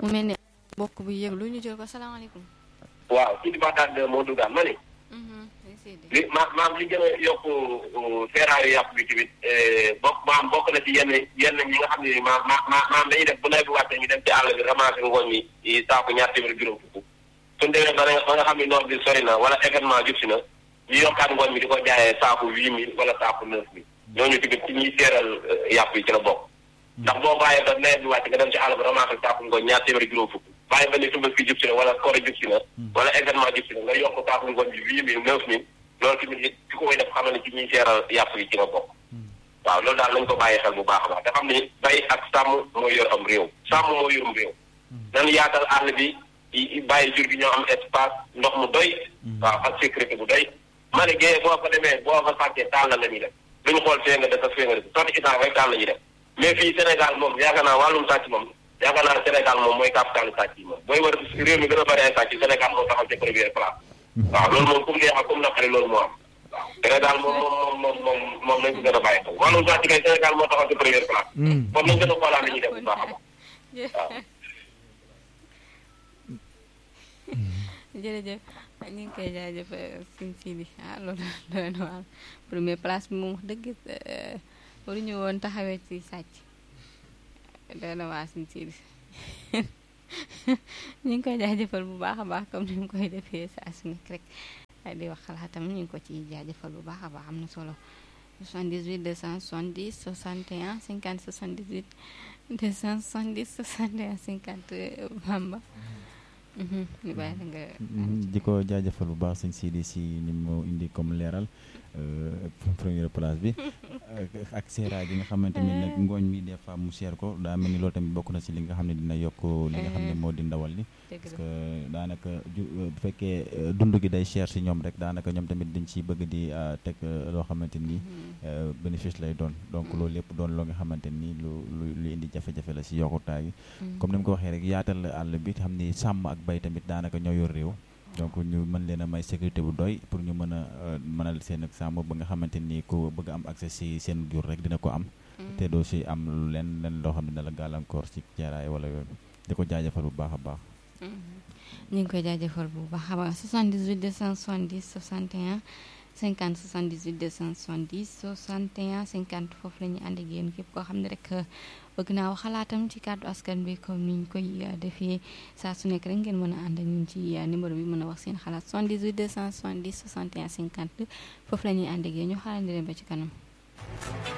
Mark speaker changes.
Speaker 1: mu mel ni mbokk bu yëglu ñu jël ko salaamaaleykum.
Speaker 2: waaw kii di Baxdaad moo duggaan ma ni li ma maam li gën a yokk seeraayu yàpp bi tamit bokk maam bokk na ci yenn yenn ñi nga xam ne maam ma maam dañuy def bu nawet bi wàccee ñu dem ci àll bi ramasser ngooñ mi saako ñaar téeméer juróom fukk suñu demee ba nga xam ne noor bi sori na wala événement jub si na ñu yokkaat ngooñ mi di ko jaayee saako huit mille wala saako neuf mille ñooñu tamit ci ñuy seeral yàpp yi ci la bokk ndax boo bàyyee ba nawet bi wàcc nga dem ci àll bi ramasser saako ngooñ ñaar téeméer juróom fukk bàyyi ba ni Tabaski jub si na wala koor jub si na wala événement jub si na nga yokk saako ngooñ bi huit mille neuf mille loolu tamit it ki ko koy def xam ne ci ñuy seeral yàpp yi ci la bokk waaw loolu daal nañ ko bàyyi xel bu baax a baax te xam ni bay ak sàmm mooy yor am réew sàmm moo yorum réew nan yaatal àll bi bàyyi jur gi ñoo am espace ndox mu doy waaw ak sécurité bu doy ma ne géeye boo fa demee boo fa sàccee taal la la ñuy def duñu xool fee nga def ak fee nga def sotti itam rek taal la ñuy def mais fii Sénégal moom yaakaar naa wàllum sàcc moom yaakaar naa Sénégal moom mooy capitalu sàcc yi moom booy war réew mi gën a bëri ay sàcc Sénégal moo taxaw ci première place waaw loolu moom comme neex ak comme naqari loolu moo am waaw Sénégal moom moom moom moom moom nañ ko gën a bàyyi xel wàllum sàcc kay Sénégal moo taxaw ci première place kon nañ gën a xoolaat li ñuy def bu baax a baax waaw
Speaker 1: jërëjëf ñu ngi koy jaajëfal suñ Sidi ah loolu doy na waar première place bi moom wax dëgg waruñu woon taxawee ci sàcc doy na waar suñ Sidi ñu ngi koy jaajëfal bu baax a baax comme ni mu koy defee saa su nekk rek di wax xalaatam ñu ngi ko ci jaajëfal bu baax a baax am na solo 78 270 61 50 78 270 61 50 Bamba. ñu bàyyi la nga.
Speaker 3: di ko jaajëfal bu baax sëñ Sidi si ni mu indi comme leeral première place bi ak seeraay gi nga xamante ni nag ngooñ mi des fois mu seer ko daa mel ni loolu tamit bokk na si li nga xam ne dina yokk li nga xam ne moo di ndawal li parce que daanaka ju bu fekkee dund gi day cher si ñoom rek daanaka ñoom tamit dañ ciy bëgg di teg loo xamante ni bénéfice lay doon donc loolu lépp doon loo nga xamante ni lu lu lu indi jafe-jafe la si yokkutaay gi comme ni mu ko waxee rek yaatal àll bi xam ni sàmm ak bay tamit daanaka ñoo yor réew donc ñu mën leen a may sécurité bu doy pour ñu mën a mënal seen ak sàmm ba nga xamante ni ku bëgg am accès si seen jur rek dina ko am te doo si am lu leen leen loo xam ne la gàllankoor si jaaraay wala yooyu di ko jaajëfal bu baax a baax
Speaker 1: ñu ngi koy jaajëfal bu baax a baax 78 270 61 50 78 270 61 50 foofu la ñuy ànd ak yéen képp koo xam ne rek bëgg naa wax xalaatam ci kàddu askan bi comme ni ñu koy defee saa su nekk rek ngeen mën a ànd ak ñun ci numéro bi mën a wax seen xalaat 78 270 61 50 foofu la ñuy ànd ak yéen ñu xaarandi leen ba ci kanam.